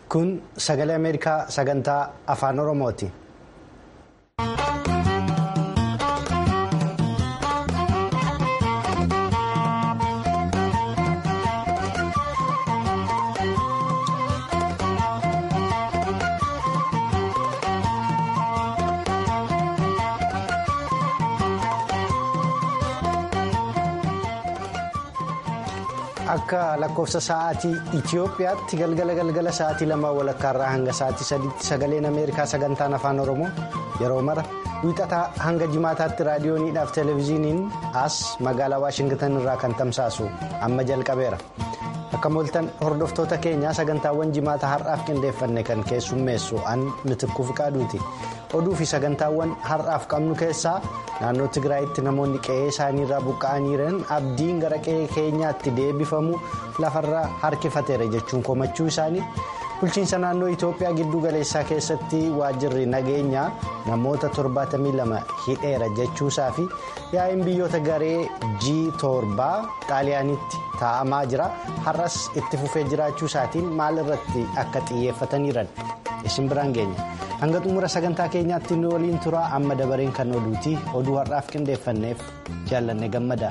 Kun sagalee Ameerikaa sagantaa afaan Oromooti. Akka lakkoofsa sa'aatii Itiyoophiyaatti galgala galgala sa'aatii lama walakkaarraa hanga sa'aatii sadiitti sagaleen Ameerikaa sagantaan afaan Oromoo yeroo mara wiixataa hanga jimaataatti raadiyooniidhaaf televezyiiniin as magaalaa Waashingitan irraa kan tamsaasu amma jalqabeera. Akka mooltan hordoftoota keenyaa sagantaawwan jimaata har'aaf qindeeffanne kan keessummeessu an mitikkuu fiqaaduuti. Oduu fi sagantaawwan har'aaf qabnu keessaa naannoo Tigraayitti namoonni qe'ee isaaniirraa buqqa'anii jiran abdiin gara qe'ee keenyaatti deebifamu lafarraa harkifateera jechuun komachuu isaanii bulchiinsa naannoo Itoophiyaa giddu galeessaa keessatti waajjirri nageenyaa namoota 72 hidheera jechuusaa fi yaa'iin biyyoota garee G7 xaaliyaanitti taa'amaa jira har'as itti fufee jiraachuu isaatiin maal irratti akka xiyyeeffataniiran isin biraan geenya. hanga xumura sagantaa keenyaatti nu waliin turaa amma dabareen kan oduuti oduu har'aaf qindeeffanneef jaallanne gammada.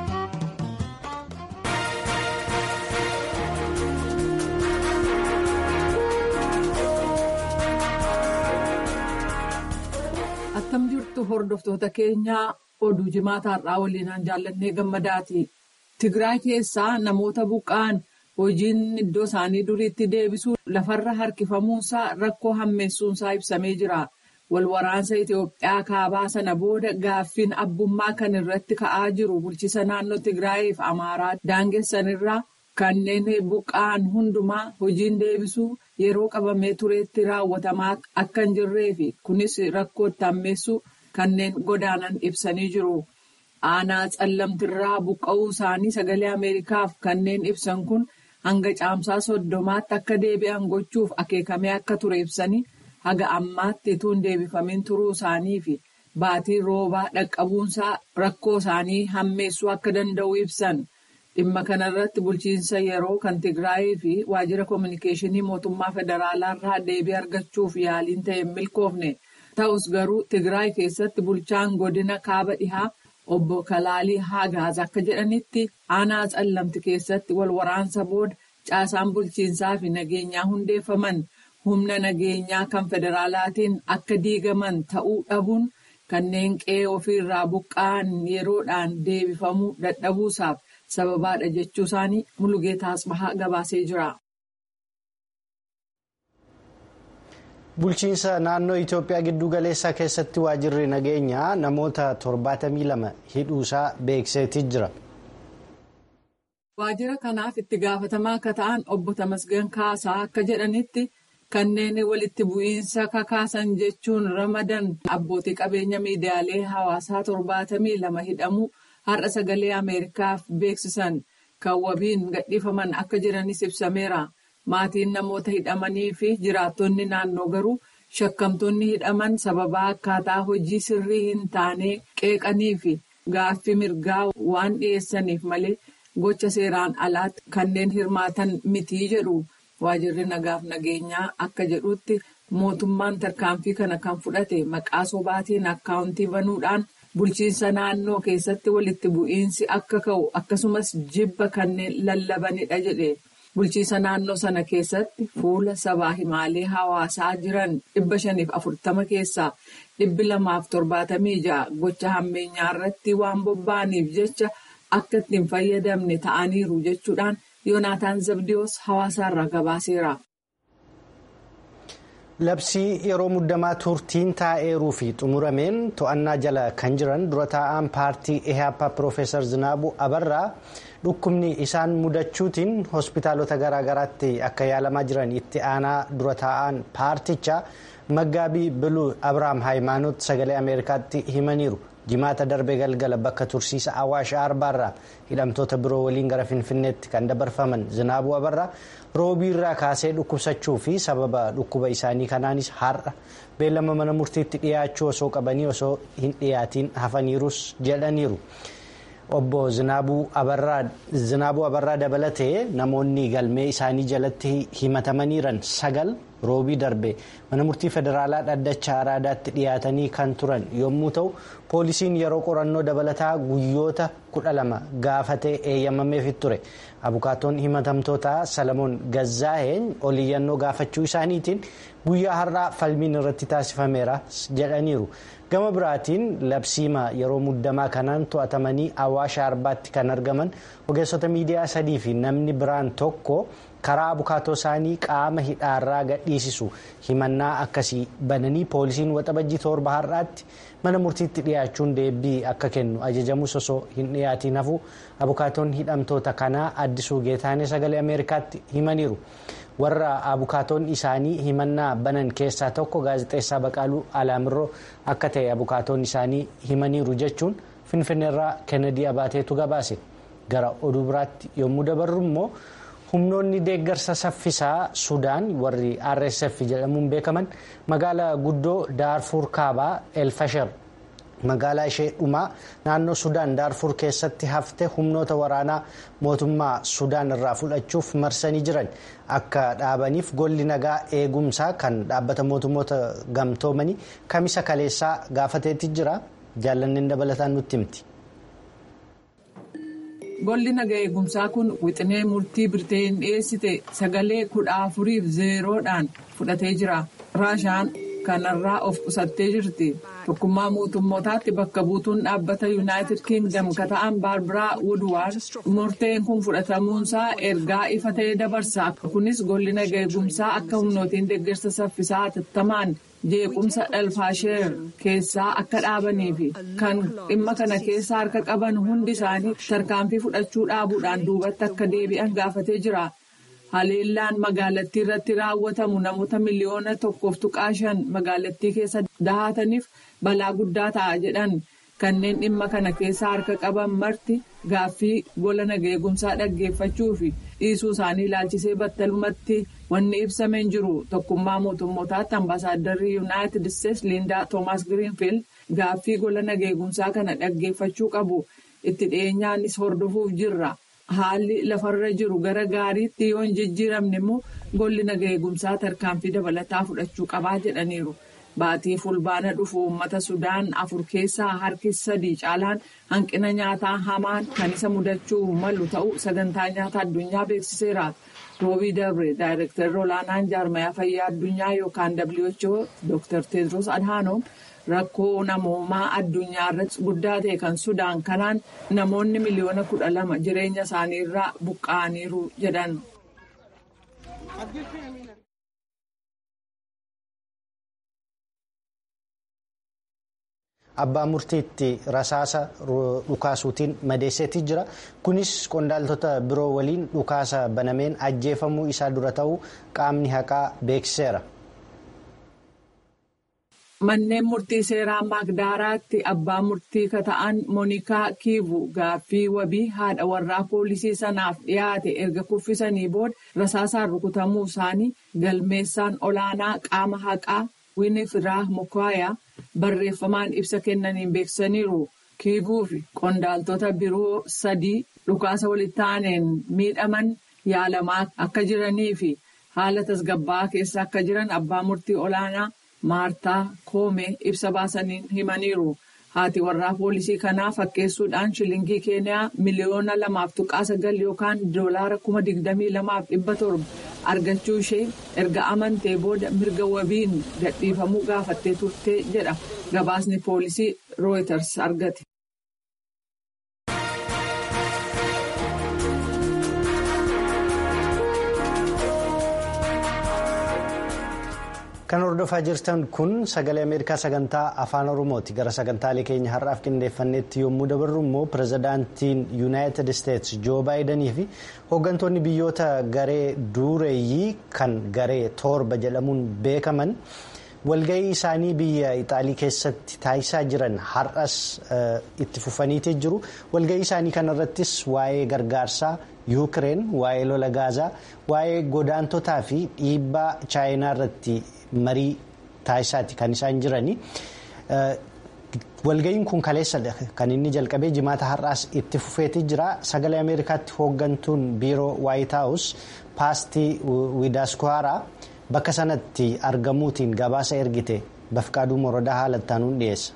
Akkam jirtu hordoftoota keenyaa oduu jimaata har'aa waliinaan jaallannee gammadaati. Tigraay keessaa namoota buqqa'an hojiin iddoo isaanii duriitti deebisuu lafarra harkifamuunsaa rakkoo hammeessuunsaa ibsamee jira. Walwaraansa Itoophiyaa kaabaa sana booda gaaffiin abbummaa kan irratti ka'aa jiru bulchiisa naannoo Tigraayiif Amaaraa daangessanirraa kanneen buqqa'an hundumaa hojiin deebisuu yeroo qabamee tureetti raawwatamaa akka hin jirree fi kunis rakkoo itti hammeessuu kanneen godaanan ibsanii jiru. Aanaa callamtirraa buqqa'uu isaanii sagalee Ameerikaaf kanneen ibsan kun. hanga caamsaa soddomaatti akka deebi'an gochuuf akeekamee akka ture ibsanii haga ammaatti utuu hin deebifamin turuu isaanii fi baatii roobaa dhaqqabuunsaa rakkoo isaanii hammeessuu akka danda'u ibsan dhimma kanarratti bulchiinsa yeroo kan tigraayii fi waajjira koominikeeshinii mootummaa federaalaarraa deebii argachuuf yaaliin ta'e hin milkoofne ta'us garuu tigraay keessatti bulchaan godina kaaba dhihaa. Obbo Kalaalii Haagaaz akka jedhanitti aanaa callamti keessatti wal waraansa booda caasaan bulchiinsaa fi nageenyaa hundeeffaman humna nageenyaa kan federaalaatiin akka diigaman ta'uu dhabuun kanneen qe'ee ofiirraa buqqa'an yeroodhaan deebifamuu dadhabuusaaf sababaadha jechuu isaanii Mulugeetaa Asbahaa gabaasee jira. Bulchiinsa naannoo Itoophiyaa giddu galeessaa keessatti waajjirri nageenyaa namoota 72 hidhuusaa beekseetii jira. Waajjira kanaaf itti gaafatamaa akka ta'an obbo Tamasgan Kaasaa akka jedhanitti kanneen walitti bu'iinsa kakaasan jechuun ramadan abbootii qabeenya miidiyaalee hawaasaa 72 hidhamuu har'a sagalee Ameerikaaf beeksisan kan wabiin gadhiifaman akka jiranis ibsameera. Maatiin namoota hidhamanii fi jiraattonni naannoo garuu shakkamtoonni hidhaman sababaa akkaataa hojii sirrii hin taane qeeqanii fi gaaffii mirgaa waan dhiyeessaniif malee gocha seeraan alaatti kanneen hirmaatan mitii jedhu waajjirri nagaaf nageenyaa akka jedhutti mootummaan tarkaanfii kana kan fudhate maqaa sobaatiin akkaawuntii banuudhaan bulchiinsa naannoo keessatti walitti bu'iinsi akka ka'u akkasumas jibba kanneen lallabanidha jedhe. Bulchiinsa naannoo sana keessatti fuula sabaa himaalee hawaasaa jiran dhibba shaniif afurtama keessaa dhibbi lamaaf torbaatamii ja'a gocha hammeenyaa irratti waan bobba'aniif jecha akka ittiin fayyadamne ta'aniiru jechuudhaan Yoonaataan Zabdiyoos hawaasaarraa gabaaseera. Labsii yeroo muddamaa turtiin taa'eeruu fi xumurameen to'annaa jala kan jiran dura taa'aan paartii EHAPA Piroofeesar Zinaabuu Abarraa. dhukkubni isaan mudachuutiin hospitaalota garaagaraatti akka yaalamaa jiran itti aanaa dura taa'an paartichaa maggaabii biluu abrahaam haayimaanoot sagalee ameerikaatti himaniiru jimaata darbe galgala bakka tursiisa awaash arbaarraa hidhamtoota biroo waliin gara finfinneetti kan dabarfaman zinaabuu abarraa roobiirraa kaasee dhukkubsachuu fi sababa dhukkuba isaanii kanaanis har'a beellama mana murtiitti dhiyaachuu osoo qabanii osoo hin dhiyaatiin hafaniirus jedhaniiru. obbo Zinaabuu Abarraa dabalatee namoonni galmee isaanii jalatti himatamaniiran sagal roobii darbe mana murtii federaalaa dhaddacha araadaatti dhiyaatanii kan turan yommuu ta'u poolisiin yeroo qorannoo dabalataa guyyoota kudha lama gaafatee eeyyamameefit ture abukaatoon himatamtootaa salamoon gazzaa'een oliyyannoo gaafachuu isaaniitiin guyyaa har'aa falmiin irratti taasifameera jedhaniiru. gama biraatiin labsiima yeroo muddamaa kanaan to'atamanii awwaasha arbaatti kan argaman ogeessota miidiyaa sadii fi namni biraan tokko karaa abukaatoo isaanii qaama hidhaarraa gadhiisisu himannaa akkasii bananii poolisiin waxabajjii torba har'aatti mana murtiitti dhiyaachuun deebii akka kennu ajajamus osoo hin dhiyaatiin hafu abukaatoon hidhamtoota kanaa addisuu geetaanee sagalee ameerikaatti himaniiru. warra abukaatoon isaanii himannaa banan keessaa tokko gaazexeessaa baqaaluu alaamirroo akka ta'e abukaatoon isaanii himaniiru jechuun finfinneerraa kennedy abaateetu gabaase gara oduu biraatti yommuu dabarru immoo humnoonni deeggarsa saffisaa sudaan warri rsf jedhamuun beekaman magaalaa guddoo daarfuur kaabaa elfasher magaalaa ishee dhumaa naannoo sudaan daarfur keessatti hafte humnoota waraanaa mootummaa sudaan irraa fudhachuuf marsanii jiran akka dhaabaniif golli nagaa eegumsaa kan dhaabbata mootummoota gamtoomanii kamisa kaleessaa gaafateetti jira jaallanneen dabalataan nutti himti. golli nagaa eegumsaa kun wixinee murtii birteen dhiyeessite sagalee kudha afuriif zeeroodhaan fudhatee jira raashaan kanarraa of qusattee jirti. tokkummaa mootummootaatti bakka buutuun dhaabbata yuunaayitid kiingdam ka ta'an baarbaraa wudwaard murteen kun fudhatamuunsaa ergaa ifa ta'ee dabarsa kunis golli nagaa eegumsaa akka humnootiin deeggarsa saffisaa hatattamaan jeequmsa elfaasheer keessaa akka dhaabanii fi kan dhimma kana keessa harka qaban hundi isaanii tarkaanfii fudhachuu dhaabuudhaan duubatti akka deebi'an gaafatee jira. haleellaan magaalattii irratti raawwatamu namoota miliyoona tokkoof tuqaa shan magaalattii keessa dahataniif balaa guddaa ta'a jedhan kanneen dhimma kana keessa harka qaban marti gaaffii gola nagaa eegumsaa dhaggeeffachuu fi dhiisuu isaanii ilaalchisee battalumatti wanni ibsamee jiru tokkummaa mootummootaatti ambaasaaddarri yuunaayitid isteetsi liindaa toomaas giriinfiild gaaffii gola nagaa eegumsaa kana dhaggeeffachuu qabu itti dhiyeenyaanis hordofuuf jirra. haalli lafarra jiru gara gaariitti yoo hin jijjiiramne immoo golli nagaa eegumsaa tarkaanfii dabalataa fudhachuu qabaa jedhaniiru. Baatii fulbaana dhufu uummata Sudaan afur keessaa harki sadii caalaan hanqina nyaataa hamaan kan isa mudachuu malu ta'uu sagantaa nyaata addunyaa beeksiseera. Roobii Dabre daayireektarri olaanaan jaarmayaa fayyaa addunyaa yookaan WHO Dr. Tedros Adhanom rakkoo namoomaa addunyaa irratti guddaa ta'e kan Sudaan kanaan namoonni miliyoona kudha lama jireenya isaanii irraa buqqa'aniiru jedhan. Abbaa murtiitti rasaasa dhukaasuutiin madeesseetii jira. Kunis qondaaltota biroo waliin dhukaasa banameen ajjeefamuu isaa dura ta'uu qaamni haqaa beeksiseera. Manneen murtii seeraa Maagdaaraatti abbaa murtii ka ta'an Moonikaa Kiivu gaaffii wabii haadha warraa poolisii sanaaf dhiyaate erga kuffisanii booda rasaasaan rukutamuu isaanii galmeessaan olaanaa qaama haqaa Winifiraa Mukaayaa barreeffamaan ibsa kennaniin beeksisaniiru. Kiivuu fi qondaaltota biroo sadii dhukaasa walitti aaneen miidhaman yaalamaa akka jiranii fi haala tasgabbaa'aa keessa akka jiran abbaa murtii olaanaa. Maartaa Koomee ibsa baasaniin himaniiru. Haati warraa poolisii kanaa fakkeessuudhaan shilingii keeniyaa miliyoona lamaaf tuqaa sagal yookaan doolaara kuma digdamii lamaaf dhibba torba argachuu ishee erga amantee booda mirga wabiin gadhiifamuu gaafattee turte jedha gabaasni poolisii Reuters argate. Kan hordofaa jirtan kun sagalee Ameerikaa sagantaa afaan Oromooti. Gara sagantaalee keenya har'aaf qindeeffannetti yommuu dabarru immoo pirezidaantiin Yuunaayitid Isteetsi Joo Baayidanii fi hooggantoonni biyyoota garee dureeyyii kan garee torba jedhamuun beekaman walgahii isaanii biyya Ixaalii keessatti taasisaa jiran har'as itti fufaniitii jiru. Walgahii isaanii kanarrattis waa'ee gargaarsaa. yuukireen waa'ee lola gaazaa waa'ee godaantotaa fi dhiibbaa chaayinaa irratti marii taasisaati kan isaan jirani walga'iin kun kaleessadha kan inni jalqabee jimaata har'aas itti fufeetii jira sagalee ameerikaatti hooggantuun biiroo waayit haawus paastii widaaskuhaaraa bakka sanatti argamuutiin gabaasa ergite bafqaaduu morodaa haalattaanuun dhiyeessa.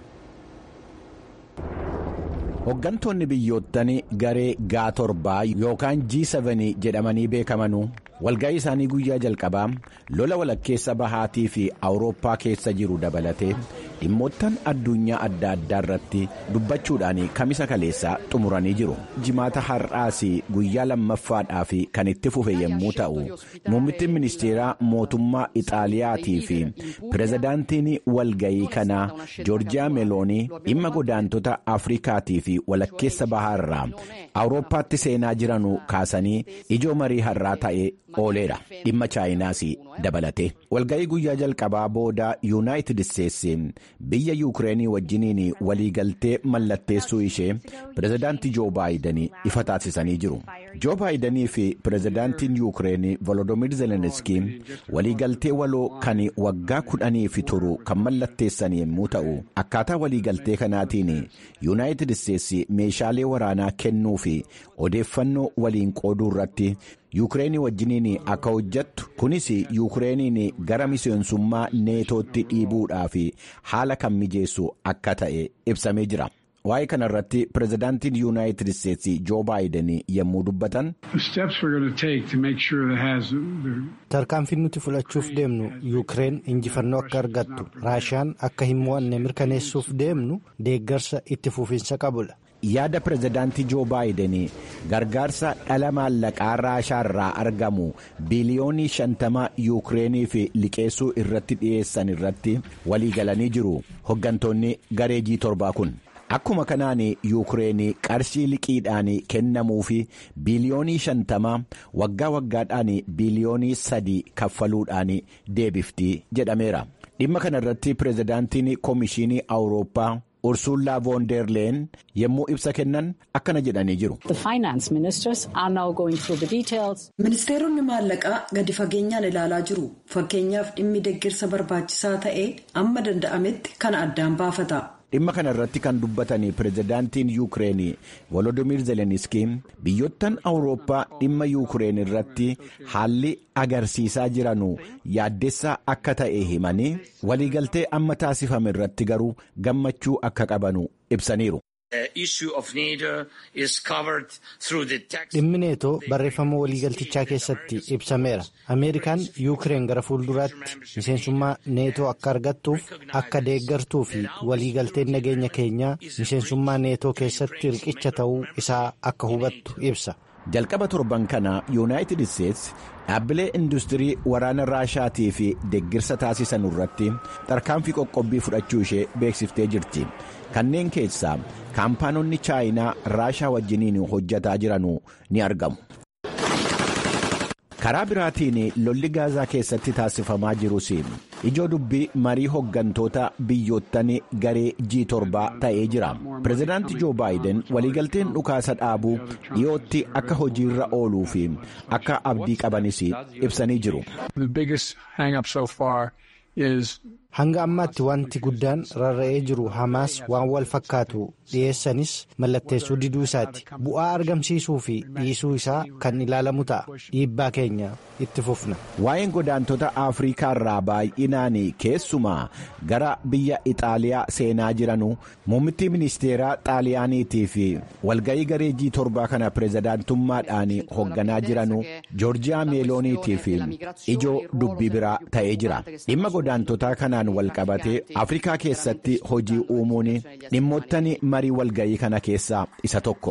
Hooggantoonni biyyoottan garee gaa torbaa yookaan G7 jedhamanii beekamanuu walga'ii isaanii guyyaa jalqabaa lola walakkeessa bahaatii fi awurooppaa keessa jiru dabalatee dhimmoottan addunyaa adda addaa irratti dubbachuudhaan kamisa kaleessaa xumuranii jiru. Jimaata har'aas guyyaa lammaffaadhaaf kan itti fufe yommuu ta'u muummittiin ministeeraa mootummaa Ixaaliyaatii fi pirezidaantiin walga'ii kanaa Joorjiyaa Meeloonii dhimma godaantota Afrikaatii fi walakkeessa bahaarraa awurooppaatti seenaa jiranuu kaasanii ijoo marii har'aa ta'ee ooleera dhimma chaayinaas dabalate walga'ii guyyaa jalqabaa booda yuunaayitid isteetsi biyya yuukireenii wajjiniin waliigaltee mallatteessuu ishee pirezidaantii joo baayidanii ifa taasisanii jiru joo baayidanii fi pirezidaantiin yuukireenii volodoomiir zeleniskii waliigaltee waloo kan waggaa kudhaniif turu kan mallatteessan yommuu ta'u akkaataa waliigaltee kanaatiin yuunaayitid isteetsi meeshaalee waraanaa kennuu fi odeeffannoo waliin qooduu irratti yuukireenii wajjiniin akka hojjettu kunis yuukireeniin gara miseensummaa neetootti dhiibuudhaaf haala kan mijeessu akka ta'e ibsamee jira. waa'ee kana irratti pirezidaantiin yuunaayitid isteetsi joo baayiden yommuu dubbatan. tarkaanfiin nuti fudhachuuf deemnu yuukireen injifannoo akka argattu raashiyaan akka hin mo'anne mirkaneessuuf deemnu deeggarsa itti fufiinsa qabudha. yaada pirezidaantii joo baayiden gargaarsa dhala maallaqaa raashaa irraa argamu biliyoonii shantama yuukireeniif liqeessuu irratti dhiyeessan irratti waliigalanii jiru hoggantoonni garee G torbaa kun. Akkuma kanaan yuukireen qarshii liqiidhaan kennamuu fi biliyoonii shantama waggaa waggaadhaan biliyoonii sadii kaffaluudhaan deebifti jedhameera. Dhimma kana irratti pirezidaantiin koomishinii awurooppaa. Ursullaa Voonderleen yommuu ibsa kennan akkana jedhanii jiru. Ministeeronni maallaqaa gadi fageenyaan ilaalaa jiru. Fakkeenyaaf dhimmi deeggarsa barbaachisaa ta'e amma danda'ametti kana addaan baafata. Dhimma kana irratti kan dubbatan pirezidaantiin yuukireen volodimiir zeleniskii biyyoottan awurooppaa dhimma yuukireen irratti haalli agarsiisaa jiranu yaaddessaa akka ta'e himanii waliigaltee amma taasifame irratti garuu gammachuu akka qabanu ibsaniiru. dhimmi neetoo barreeffama waliigaltichaa keessatti ibsameera ameerikaan yuukireen gara fuulduraatti miseensummaa neetoo akka argattuuf akka deeggartuu fi waliigalteen nageenya keenyaa miseensummaa neetoo keessatti riqicha ta'uu isaa akka hubattu ibsa. jalqaba torban kana yuunaayitid isteetsi dhaabbilee industirii waraana raashaatii fi deeggarsa taasisan irratti tarkaanfii qoqqobbii fudhachuu ishee beeksiftee jirti kanneen keessaa kaampaanonni chaayinaa raashaa wajjiniin hojjataa jiranu ni argamu. karaa biraatiin lolli gaazaa keessatti taasifamaa jirus ijoo dubbii marii hoggantoota biyyoottan garee G torbaa ta'ee jira pirezidaanti joo baayiden waliigalteen dhukaasa dhaabuu dhiyootti akka hojiirra ooluu fi akka abdii qabanis ibsanii jiru. hanga ammaatti wanti guddaan rarra'ee jiru hamaas waan wal fakkaatu dhiyeessanis mallatteessuu diduu isaati bu'aa argamsiisuu fi dhiisuu isaa kan ilaalamu ta'a dhiibbaa keenya itti fufna. waa'een godaantota afrikaa irraa baay'inaan keessumaa gara biyya ixaaliyaa seenaa jiranu muummittii ministeeraa xaaliyaaniitii fi walga'ii garee G torbaa kana pirezidaantummaadhaan hoogganaa jiranu joorjiyaa meelooniitii fi ijoo dubbii biraa ta'ee jira dhimma godaantotaa kanaan wal qabatee afrikaa keessatti hojii uumuun dhimmoottan marii walga'ii kana keessaa isa tokko.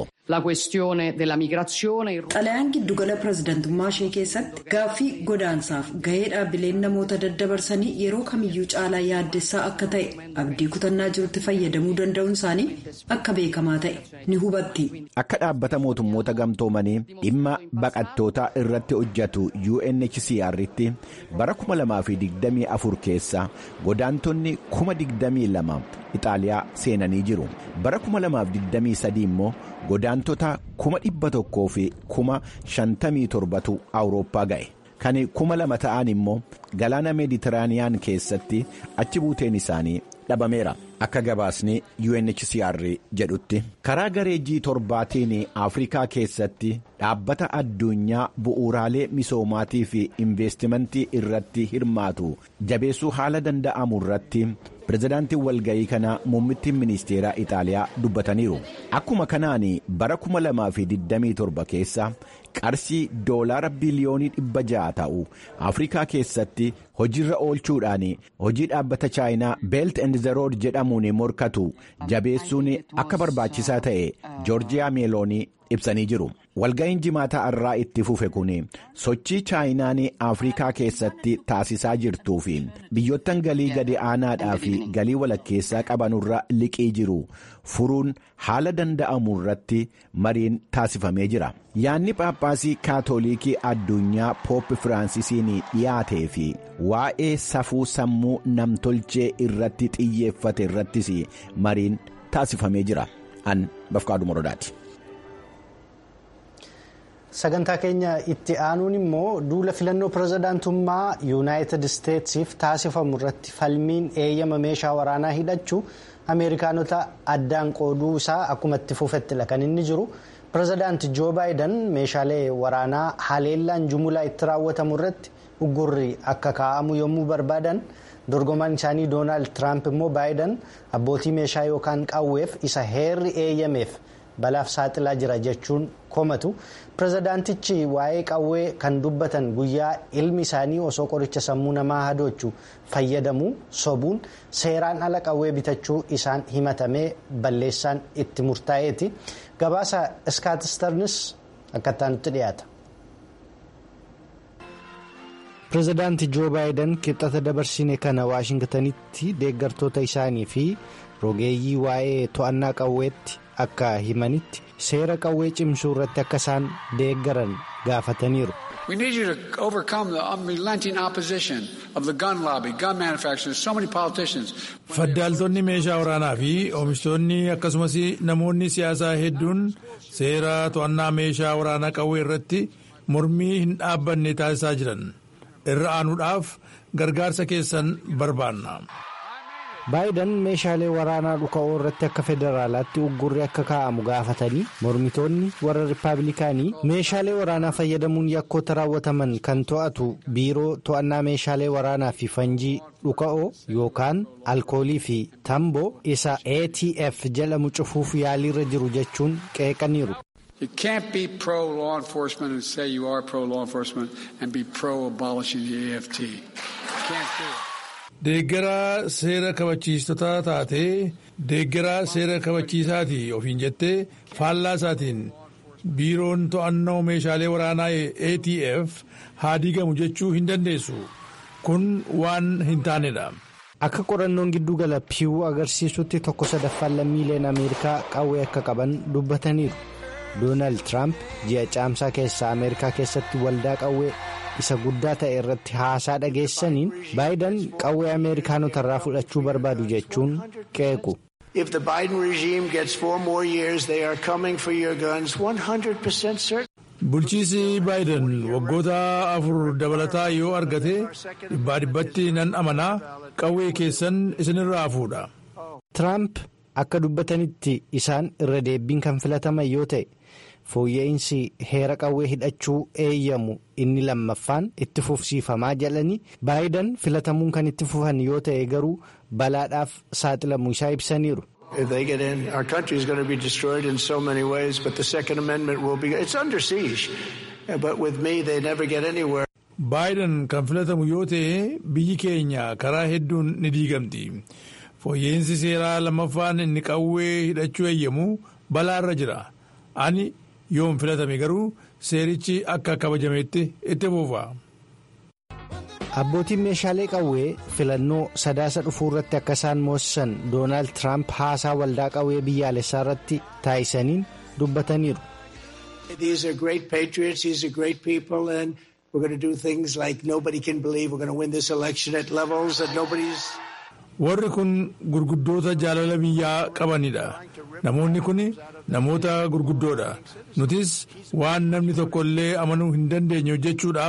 xalayaan giddugala pirezidantummaa ishee keessatti gaaffii godaansaaf gahee dhaabbileen namoota daddabarsanii yeroo kamiyyuu caalaa yaaddessaa akka ta'e abdii kutannaa jirutti fayyadamuu danda'uun isaanii akka beekamaa ta'e ni hubatti. akka dhaabbata mootummoota gamtoomanii dhimma baqattootaa irratti hojjetu UNHCR'tti bara 2024 keessa godaantonni 22,000 Itaaliyaa seenanii jiru bara 2023 immoo godaantota 100,000 fi 57,000tu awurooppaa ga'e kan 2,000 ta'an immoo galaana meeditiraaniyaan keessatti achi buuteen isaanii dhabameera akka gabaasni UNHCR jedhutti karaa garee G7tiin Afrikaa keessatti dhaabbata addunyaa bu'uuraalee misoomaatii fi investimentii irratti hirmaatu jabeessuu haala danda'amu irratti pirezidaantiin walga'ii kana muummittiin ministeeraa Itaaliyaa dubbataniiru akkuma kanaan bara 2027 keessa qarshii doolaara biliyoonii dhibba ja'a ta'u afrikaa keessatti hojiirra oolchuudhaan hojii dhaabbata chaayinaa beelt and rood jedhamuun morkatu jabeessuun akka barbaachisaa ta'e joorjiyaa meeloonii ibsanii jiru walga'iin jimaataa irraa itti fufe kun sochii chaayinaan afrikaa keessatti taasisaa jirtuu fi biyyottan galii gadi aanaadhaa fi galii walakkeessaa qabanurra liqii jiru furuun haala danda'amu irratti mariin taasifamee jira yaanni paappaasii kaatolikii addunyaa poop firaансisiin dhiyaatee fi waa'ee safuu sammuu namtolchee irratti xiyyeeffate irrattis mariin taasifamee jira an bafqaadhu morodaati. sagantaa keenya itti aanuun immoo duula filannoo pirezidaantummaa yuunaayitid isteetsiif taasifamu irratti falmiin eeyyama meeshaa waraanaa hidhachuu ameerikaanota addaan qooduu isaa akkuma itti fufettila kan inni jiru pirezidaanti joo baayidan meeshaalee waraanaa haleellaan jumulaa itti raawwatamu irratti uggurri akka kaa'amu yommuu barbaadan dorgomaan isaanii doonaald tiraamp immoo baayidan abbootii meeshaa yookaan qawweef isa heerri eeyyameef. balaaf saaxilaa jira jechuun komatu pirezidaantichi waa'ee qawwee kan dubbatan guyyaa ilmi isaanii osoo qoricha sammuu namaa hadoochu fayyadamuu sobuun seeraan ala qawwee bitachuu isaan himatamee balleessaan itti murtaa'eeti gabaasa iskaatistarnis akkattaa nutti dhiyaata. pirezidaanti joo baayidan kibxata dabarsine kana waashingtanitti deeggartoota isaanii fi rogeeyyii waa'ee to'annaa qawweetti. akka himanitti seera qawwee cimsuu irratti akka isaan deeggaran gaafataniiru. We need you to overcome the unrelenting opposition of the gun lobby, gun manufacturers, so many politicians. Faddaaltonni meeshaa waraanaa fi oomishtoonni akkasumas namoonni siyaasaa hedduun seera to'annaa meeshaa waraanaa qawwee irratti mormii hin dhaabbanne taasisaa jiran irra aanuudhaaf gargaarsa keessan barbaanna. baayidan meeshaalee waraanaa dhuka'oo irratti akka federaalaatti uggurri akka kaa'amu gaafatanii mormitoonni warra rippaabilikaanii meeshaalee waraanaa fayyadamuun yakkoota raawwataman kan to'atu biiroo to'annaa meeshaalee waraanaa fi fanjii dhuka'oo yookaan alkoolii fi tamboo isa atf jedhamu cufuuf yaaliirra jiru jechuun qeeqaniiru. You can't be pro law enforcement and say you are pro law enforcement and be pro abolishing the AFT. You can't do it. Deeggaraa seera kabachiistota taatee deeggaraa seera kabachiisaati ofiin jettee faallaa isaatiin biiroon to'annoo meeshaalee waraanaa ATF haa diigamu jechuu hin dandeessu kun waan hin taanedha. Akka qorannoon giddugala piiwuu agarsiisutti tokko sadaffaan lammiileen Ameerikaa qawwee akka qaban dubbataniiru. Doonaald Tiraamp ji'a caamsaa keessaa Ameerikaa keessatti waldaa qawwee isa guddaa ta'e irratti haasaa dhageessaniin baayidan qawwee Ameerikaanota irraa fudhachuu barbaadu jechuun qeequ. If the Biden regime gets four more years, they are coming for your guns 100% certain. Bulchiisi Baayiden waggoota afur dabalataa yoo argate dhibbaa dhibbatti nan amanaa qawwee keessan isinirraa fuudha. Tiraamp akka dubbatanitti isaan irra deebiin kan filataman yoo ta'e fooyya'insi heera qawwee hidhachuu eeyyamu inni lammaffaan itti fufsiifamaa jedhanii baayidan filatamuun kan itti fufan yoo ta'e garuu balaadhaaf saaxilamuu isaa ibsaniiru. If they get in, our country is going to be destroyed in so many ways, but the Second Amendment will be. It's under siege. But with me, they never get anywhere. Baayiden kan filatamu yoo ta'e biyyi keenya karaa hedduun ni diigamti. Fooyya'insi seeraa lammaffaan inni qawwee hidhachuu eeyyamu balaarra jira. Ani yoon filatame garuu seerichi akka kabajametti itti fufa. Abbootiin meeshaalee qawwee filannoo sadaasa dhufuu irratti akka isaan moosisan Doonaald Tiraamp haasaa waldaa qawwee biyyaalessaa irratti taasisaniin dubbataniiru. These are great patriots. These are great people, and we're going to do things like nobody can believe. We're going to win this election at levels that nobody's. Warri kun gurguddoota jaalala biyyaa qabanidha. Namoonni kun namoota gurguddoodha. Nutis waan namni tokko illee amanuu hin dandeenye hojjechuudhaaf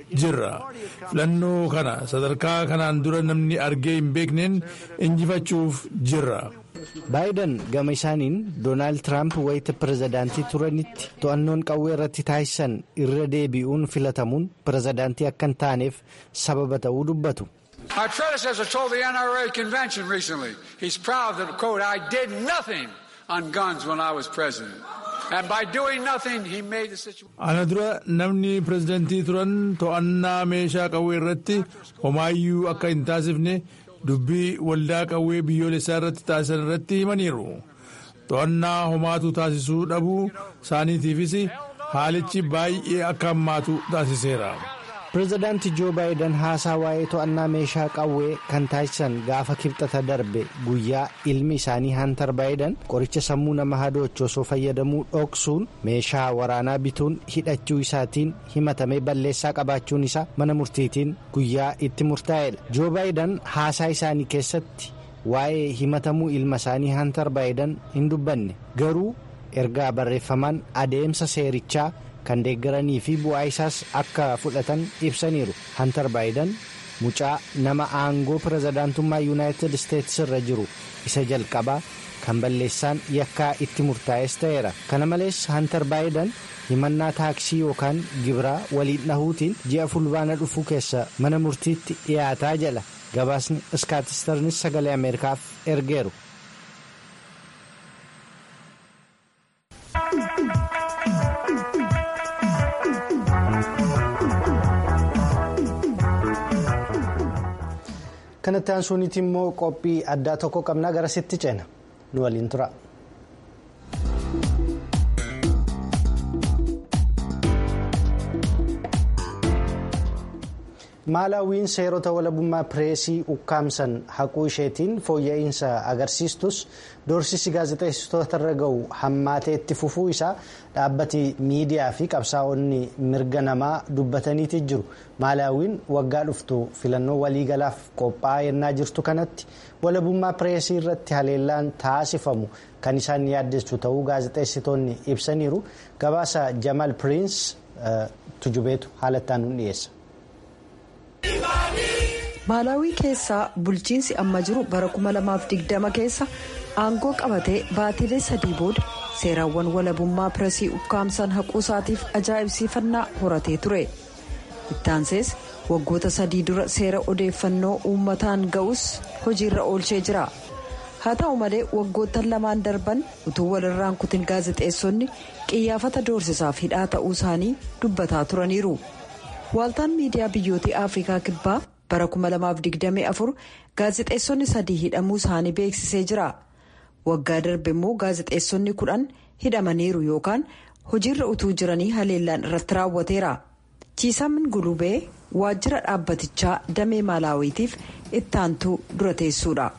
jirra filannoo kana sadarkaa kanaan dura namni argee hin beekneen injifachuuf jirra. baayiden gama isaaniin doonaald tiraamp wayita pirezidaantii turanitti to'annoon qawwee irratti taasisan irra deebi'uun filatamuun pirezidaantii akka hin taaneef sababa ta'uu dubbatu. My predecessor told the NRA convention recently he's proud that, quote, I did nothing on guns when I was president. And by doing nothing, he made the situation. Ana dura namni pirezidaantii turan to'annaa meeshaa qawwee irratti homaayyuu akka hin taasifne dubbii waldaa qawwee biyyoolessaa irratti taasisan irratti himaniiru. To'annaa homaatu taasisuu dhabuu isaaniitiifis haalichi baay'ee akka hammaatu taasiseera. pirezidaanti joo baayiden haasaa waa'ee to'annaa meeshaa qawwee kan taasisan gaafa kibxata darbe guyyaa ilmi isaanii hantar baayiden qoricha sammuu nama hadoochu osoo fayyadamuu dhoksuun meeshaa waraanaa bituun hidhachuu isaatiin himatamee balleessaa qabaachuun isaa mana murtiitiin guyyaa itti murtaa'edha joo baayiden haasaa isaanii keessatti waa'ee himatamuu ilma isaanii hantar baayiden hin dubbanne garuu ergaa barreeffamaan adeemsa seerichaa. kan deeggaranii fi bu'aa isaas akka fudhatan ibsaniiru hantar baayiden mucaa nama aangoo pirezidaantummaa yuunaayitid isteetsi irra jiru isa jalqabaa kan balleessaan yakkaa itti murtaa'es ta'eera kana malees hantar baayiden himannaa taaksii yookaan gibiraa waliin dhahuutiin ji'a fulbaana dhufuu keessa mana murtiitti dhiyaataa jala gabaasni iskaatistarnis sagalee ameerikaaf ergeeru. kanatti aansuunitti immoo qophii addaa tokko qabnaa gara sitti ceena nu waliin tura. maalaawwiin seerota walabummaa pireesii ukkaamsan haquu isheetiin fooyya'insa agarsiistus doorsisi gaazexeessitoota irra ga'u hammaatee itti fufuu isaa dhaabbati miidiyaa fi qabsaa'onni mirga namaa dubbataniiti jiru maalaawwiin waggaa dhuftu filannoo waliigalaaf qophaa'aa yennaa jirtu kanatti walabummaa pireesii irratti haleellaan taasifamu kan isaan yaaddessu ta'uu gaazexeessitoonni ibsaniiru gabaasa jamaal piriins tujubeetu haalattaan nu dhiyeessa. maalaawii keessaa bulchiinsi amma jiru bara 2020 keessa aangoo qabatee baatilee sadii booda seeraawwan walabummaa pireesii ukkaamsan haquu isaatiif ajaa'ibsiifannaa horatee ture ittaansees waggoota sadii dura seera odeeffannoo uummataan ga'us hojiirra oolchee jira haa ta'u malee waggoottan lamaan darban utuu walirraan kutin gaazexeessonni qiyyaafata doorsisaaf hidhaa ta'uu isaanii dubbataa turaniiru waaltaan miidiyaa biyyoota afrikaa kibbaa. bara 2024 gaazexeessonni sadii hidhamuu isaanii beeksisee jira waggaa darbe immoo gaazexeessonni kudhan hidhamaniiru yookaan hojiirra utuu jiranii haleellaan irratti raawwateera chiisamin gulubee waajjira dhaabbatichaa damee maalaawiitiif ittaantuu dura teessuudha.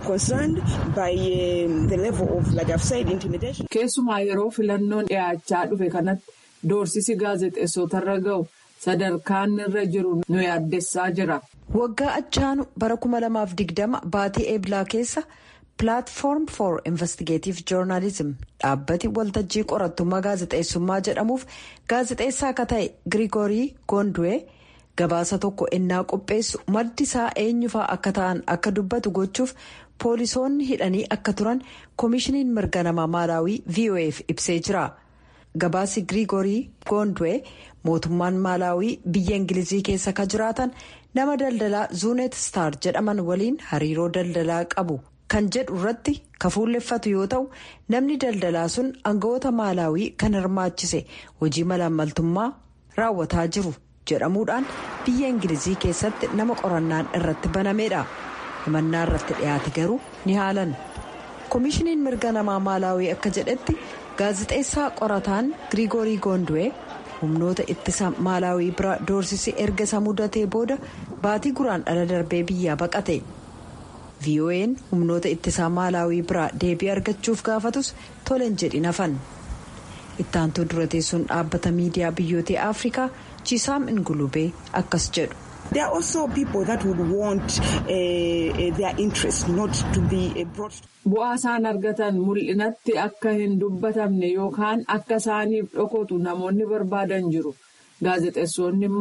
keessumaa yeroo filannoon dhiyaachaa dhufe kanatti doorsisi gaazexeessotarra ga'u sadarkaan irra jiru nu yaaddessaa jira. waggaa achaanu bara 2020 baatii eeblaa keessa pilaatfoorm for investigative joornaalizim dhaabbati waltajjii qorattummaa gaazexeessummaa jedhamuuf gaazexeessaa akka ta'e girigorii gondwee gabaasa tokko ennaa qopheessu maddi isaa eenyufaa akka ta'an akka dubbatu gochuuf poolisoonni hidhanii akka turan koomishiniin mirga namaa maalaawii vof ibsee jira gabaasi girigorii gondwee mootummaan maalaawii biyya ingilizii keessa ka jiraatan. nama daldalaa zuunet star jedhaman waliin hariiroo daldalaa qabu kan jedhu irratti kafuulleffatu yoo ta'u namni daldalaa sun aangawoota maalaawii kan hirmaachise hojii malaammaltummaa raawwataa jiru jedhamuudhaan biyya ingilizii keessatti nama qorannaan irratti banameedha himannaa irratti dhiyaate garuu ni haalan koomishiniin mirga namaa maalaawii akka jedhetti gaazexeessaa qorataan girigorii goondwee. humnoota ittisa maalaawii bira doorsisi erga isa mudatee booda baatii guraan dhala darbee biyyaa baqate vo'n humnoota ittisaa maalaawii biraa deebii argachuuf gaafatus toleen jedhin hafan ittaantuu dura teessuun dhaabbata miidiyaa biyyoota afrikaa chiisaam ingulubee akkas jedhu. There are also people that would want uh, their interest not to be brought. Bu'aa isaan argatan mul'inatti akka hin dubbatamne yookaan akka isaaniif dhokotu namoonni barbaadan jiru. Gaazexeessonni immoo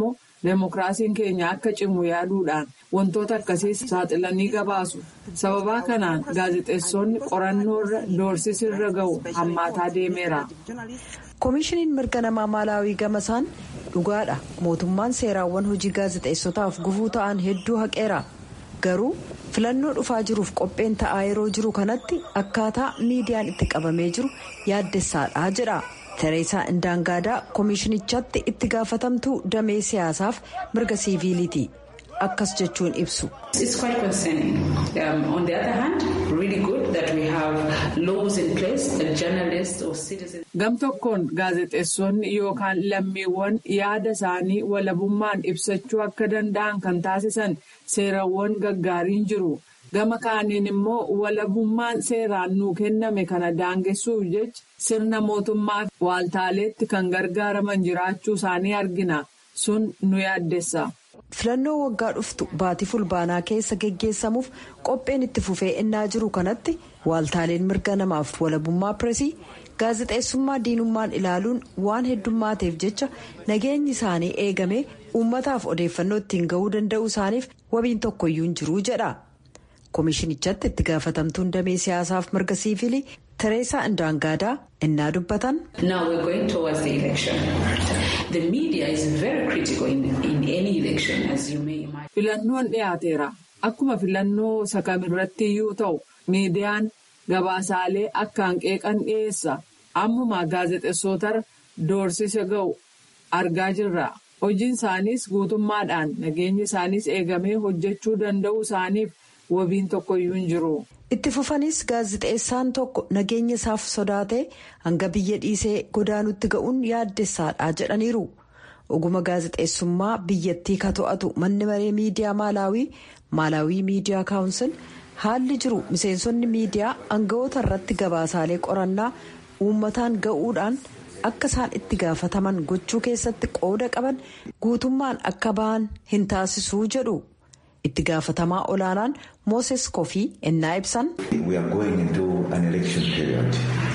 Deemokiraasiin keenya akka cimu yaaduudhaan wantoota akkasii saaxilanii gabaasu. Sababaa kanaan gaazexeessonni qorannoorra doorsisirra ga'u hammaataa deemeera. koomishiniin mirga namaa maalaawii gamasaan dhugaadha mootummaan seeraawwan hojii gaazexeessotaaf gufuu ta'an hedduu haqeera garuu filannoo dhufaa jiruuf qopheen ta'aa yeroo jiru kanatti akkaataa miidiyaan itti qabamee jiru yaaddessaadha jedha tereesaa indaangaadaa koomishinichatti itti gaafatamtuu damee siyaasaaf mirga siiviiliiti akkas jechuun ibsu. It's quite concerning. Um, on the other hand, really good that we have laws in place that journalists or citizens. Gam tokkoon gaazexeessonni yookaan lammiiwwan yaada isaanii walabummaan ibsachuu akka danda'an kan taasisan seerawwan gaggaariin jiru. Gama kaaniin immoo walabummaan seeraan nuu kenname kana daangessuuf jecha sirna mootummaa waaltaaleetti kan gargaaraman jiraachuu isaanii argina. Sun nu yaaddessa. filannoo waggaa dhuftu baatii fulbaanaa keessa geggeessamuuf qopheen itti fufee innaa jiru kanatti waaltaaleen mirga namaaf walabummaa pireesii gaazexeessummaa diinummaan ilaaluun waan heddumaateef jecha nageenyi isaanii eegamee uummataaf odeeffannoo ittiin ga'uu danda'uu isaaniif wabiin tokkoyyuu hin jiruu jedha koomishinichatti itti gaafatamtuun damee siyaasaaf mirga siivilii tereesaa indaangaadaa innaa dubbatan. Now we're going towards the election. The media is very critical in, in any election as you may imagine. Filannoon dhiyaateera. Akkuma filannoo sakamirratti iyyuu ta'u miidiyaan gabaasaalee akkaan qeeqan dhiyeessa. Ammuma gaazexeessootarra doorsisa ga'u argaa jirra. Hojiin isaaniis guutummaadhaan nageenyi isaaniis eegamee hojjechuu danda'uu isaaniif wabiin tokkoyyuu hin jiru. itti fufanis gaazexeessaan tokko nageenya isaaf sodaatee hanga biyya dhiisee godaanutti ga'uun yaaddessaadha jedhaniiru oguma gaazexeessummaa biyyattii ka to'atu manni maree miidiyaa maalaawii maalaawii miidiyaa kaawunsil haalli jiru miseensonni miidiyaa aangawoota irratti gabaasaalee qorannaa uummataan ga'uudhaan akka isaan itti gaafataman gochuu keessatti qooda qaban guutummaan akka ba'an hin taasisuu jedhu. itti gaafatamaa olaanaan mooses kofii ennaa ibsan. we are going into an election period.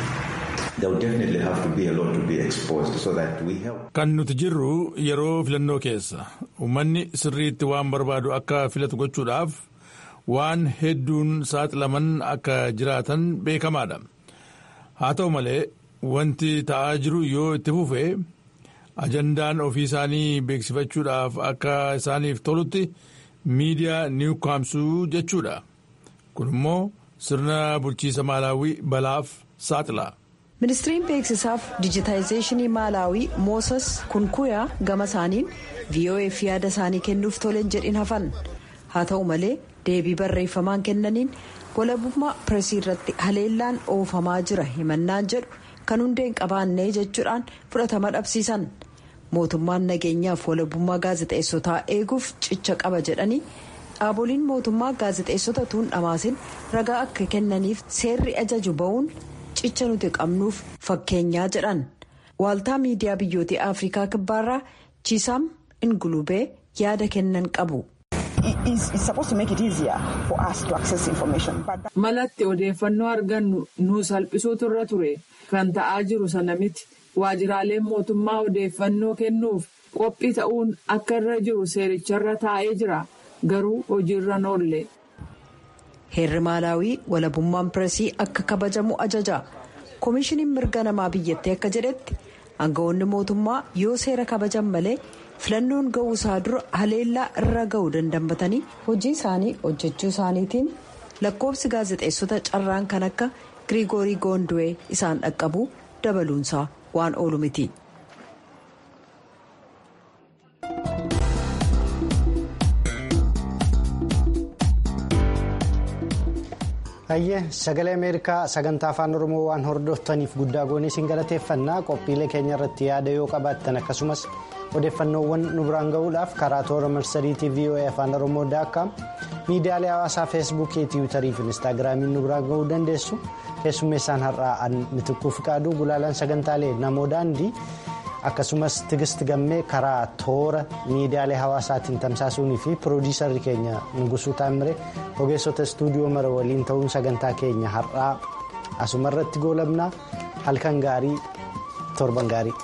there will definitely have to be a lot to be exposed so that we help. kan nuti jirru yeroo filannoo keessa uummanni sirriitti waan barbaadu akka filatu gochuudhaaf waan hedduun saaxilaman akka jiraatan beekamaadha haa ta'u malee wanti ta'aa jiru yoo itti fufe ajandaan ofii isaanii beeksifachuudhaaf akka isaaniif tolutti. miidiyaa niwukaamsuu jechuudha kun immoo sirna bulchiisa maalaawii balaaf saaxila. ministiriin beeksisaaf dijitaayizeeshinii maalaawii mooses kunkuyaa gama isaaniin voaf yaada isaanii kennuuf toleen jedhin hafan haa ta'u malee deebii barreeffamaan kennaniin walabummaa pireesii irratti haleellaan oofamaa jira himannaan jedhu kan hundeen qabaannee jechuudhaan fudhatama dhabsiisan. mootummaan nageenyaaf walabummaa gaazexeessotaa eeguuf cicha qaba jedhanii dhaaboliin mootummaa gaazexeessota tuun dhamaasin ragaa akka kennaniif seerri ajaju ba'uun cicha nuti qabnuuf fakkeenyaa jedhan waaltaa miidiyaa biyyootii afrikaa kibbaarraa chiisaam ingulubee yaada kennan qabu. malatti odeeffannoo argannu nu salphisuutu irra ture kan ta'aa jiru sana miti. waajiraaleen mootummaa odeeffannoo kennuuf qophii ta'uun akka irra jiru seericharra taa'ee jira garuu hojiirra noolle. heerri maalaawii walabummaan pireesii akka kabajamu ajaja koomishiniin mirga namaa biyyattii akka jedhetti aangawoonni mootummaa yoo seera kabajan malee filannoon ga'uu isaa dura haleellaa irra ga'uu dandammatanii hojii isaanii hojjechuu isaaniitiin lakkoofsi gaazexeessota carraan kan akka giriigoorii goondu'ee isaan dhaqqabu dabaluunsaa. waan oolu miti. Hayyee sagalee Ameerikaa sagantaa afaan Oromoo waan hordoftaniif guddaa goonee isin galateeffannaa qophiilee keenya irratti yaada yoo qabaattan akkasumas odeeffannoowwan nu biraan ga'uudhaaf karaa toora marsariitii VOA afaan Oromoo daakkaam miidiyaalee hawaasaa feesbuukii tiwiitarii fi inistaagiraamiin nu biraan ga'uu dandeessu keessummeessaan har'aa an mitikkuu fiqaaduu gulaalaan sagantaalee namoo daandii akkasumas tigist gammee karaa toora miidiyaalee hawaasaatiin tamsaasuunii fi piroodiisarri keenya nugusuu taammire ogeessota istuudiyoo mara waliin ta'uun sagantaa keenya har'aa asumarratti goolabnaa halkan gaarii torban gaarii.